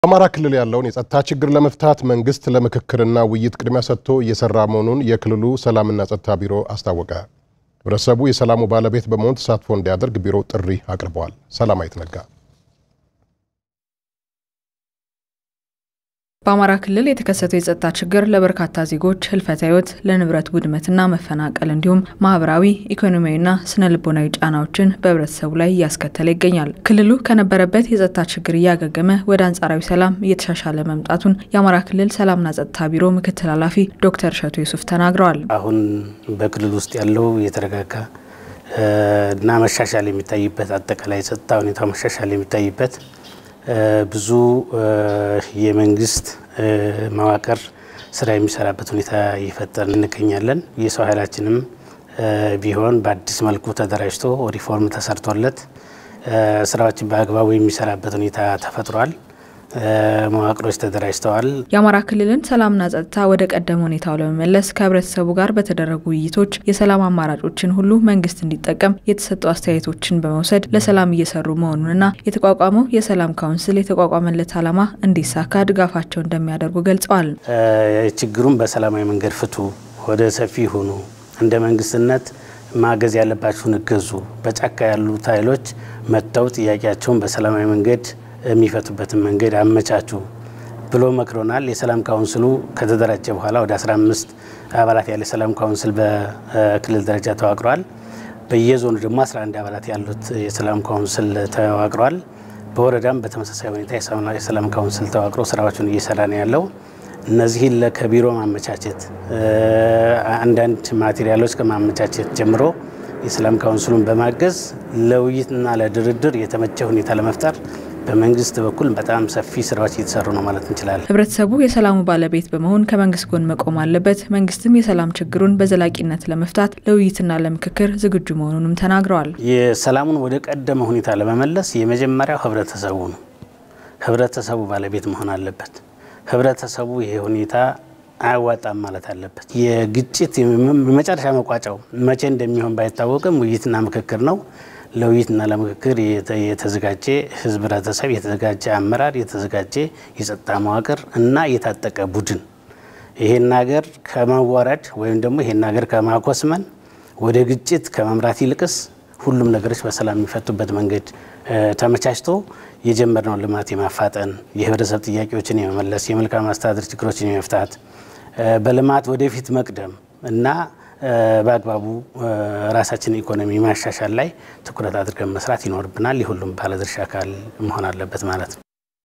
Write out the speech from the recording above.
በአማራ ክልል ያለውን የጸጥታ ችግር ለመፍታት መንግስት ለምክክርና ውይይት ቅድሚያ ሰጥቶ እየሰራ መሆኑን የክልሉ ሰላምና ጸጥታ ቢሮ አስታወቀ። ህብረተሰቡ የሰላሙ ባለቤት በመሆን ተሳትፎ እንዲያደርግ ቢሮው ጥሪ አቅርበዋል። ሰላማዊት ነጋ በአማራ ክልል የተከሰተው የጸጥታ ችግር ለበርካታ ዜጎች ህልፈተ ህይወት፣ ለንብረት ውድመትና መፈናቀል እንዲሁም ማህበራዊ፣ ኢኮኖሚያዊና ስነ ልቦናዊ ጫናዎችን በህብረተሰቡ ላይ እያስከተለ ይገኛል። ክልሉ ከነበረበት የጸጥታ ችግር እያገገመ ወደ አንጻራዊ ሰላም እየተሻሻለ መምጣቱን የአማራ ክልል ሰላምና ጸጥታ ቢሮ ምክትል ኃላፊ ዶክተር እሸቱ ዩሱፍ ተናግረዋል። አሁን በክልል ውስጥ ያለው የተረጋጋ እና መሻሻል የሚታይበት አጠቃላይ የጸጥታ ሁኔታ መሻሻል የሚታይበት ብዙ የመንግስት መዋቅር ስራ የሚሰራበት ሁኔታ እየፈጠርን እንገኛለን። የሰው ኃይላችንም ቢሆን በአዲስ መልኩ ተደራጅቶ ሪፎርም ተሰርቶለት ስራዎችን በአግባቡ የሚሰራበት ሁኔታ ተፈጥሯል። መዋቅሮች ተደራጅተዋል። የአማራ ክልልን ሰላምና ጸጥታ ወደ ቀደመ ሁኔታው ለመመለስ ከህብረተሰቡ ጋር በተደረጉ ውይይቶች የሰላም አማራጮችን ሁሉ መንግስት እንዲጠቀም የተሰጡ አስተያየቶችን በመውሰድ ለሰላም እየሰሩ መሆኑንና የተቋቋመው የሰላም ካውንስል የተቋቋመለት ዓላማ እንዲሳካ ድጋፋቸው እንደሚያደርጉ ገልጸዋል። ችግሩን በሰላማዊ መንገድ ፍቱ፣ ወደ ሰፊ ሁኑ፣ እንደ መንግስትነት ማገዝ ያለባችሁን እገዙ፣ በጫካ ያሉት ኃይሎች መጥተው ጥያቄያቸውን በሰላማዊ መንገድ የሚፈቱበትን መንገድ አመቻቹ ብሎ መክሮናል። የሰላም ካውንስሉ ከተደራጀ በኋላ ወደ 15 አባላት ያለ የሰላም ካውንስል በክልል ደረጃ ተዋቅሯል። በየዞኑ ደግሞ 11 አባላት ያሉት የሰላም ካውንስል ተዋቅሯል። በወረዳም በተመሳሳይ ሁኔታ የሰላም ካውንስል ተዋቅሮ ስራዎችን እየሰራ ነው ያለው። እነዚህን ከቢሮ ማመቻቸት አንዳንድ ማቴሪያሎች ከማመቻቸት ጀምሮ የሰላም ካውንስሉን በማገዝ ለውይይትና ለድርድር የተመቸ ሁኔታ ለመፍጠር በመንግስት በኩል በጣም ሰፊ ስራዎች እየተሰሩ ነው ማለት እንችላለን። ህብረተሰቡ የሰላሙ ባለቤት በመሆን ከመንግስት ጎን መቆም አለበት። መንግስትም የሰላም ችግሩን በዘላቂነት ለመፍታት ለውይይትና ለምክክር ዝግጁ መሆኑንም ተናግረዋል። የሰላሙን ወደ ቀደመ ሁኔታ ለመመለስ የመጀመሪያው ህብረተሰቡ ነው። ህብረተሰቡ ባለቤት መሆን አለበት። ህብረተሰቡ ይሄ ሁኔታ አያዋጣም ማለት አለበት። የግጭት የመጨረሻ መቋጫው መቼ እንደሚሆን ባይታወቅም ውይይትና ምክክር ነው። ለውይይትና ለምክክር የተዘጋጀ ህዝብ፣ ህብረተሰብ፣ የተዘጋጀ አመራር፣ የተዘጋጀ የጸጥታ መዋቅር እና የታጠቀ ቡድን ይሄን ሀገር ከማዋረድ ወይም ደግሞ ይሄን ሀገር ከማኮስመን ወደ ግጭት ከመምራት ይልቅስ ሁሉም ነገሮች በሰላም የሚፈቱበት መንገድ ተመቻችቶ የጀመርነውን ልማት የማፋጠን የህብረተሰብ ጥያቄዎችን የመመለስ የመልካም አስተዳደር ችግሮችን የመፍታት በልማት ወደፊት መቅደም እና በአግባቡ ራሳችን ኢኮኖሚ ማሻሻል ላይ ትኩረት አድርገን መስራት ይኖርብናል። የሁሉም ባለድርሻ አካል መሆን አለበት ማለት ነው።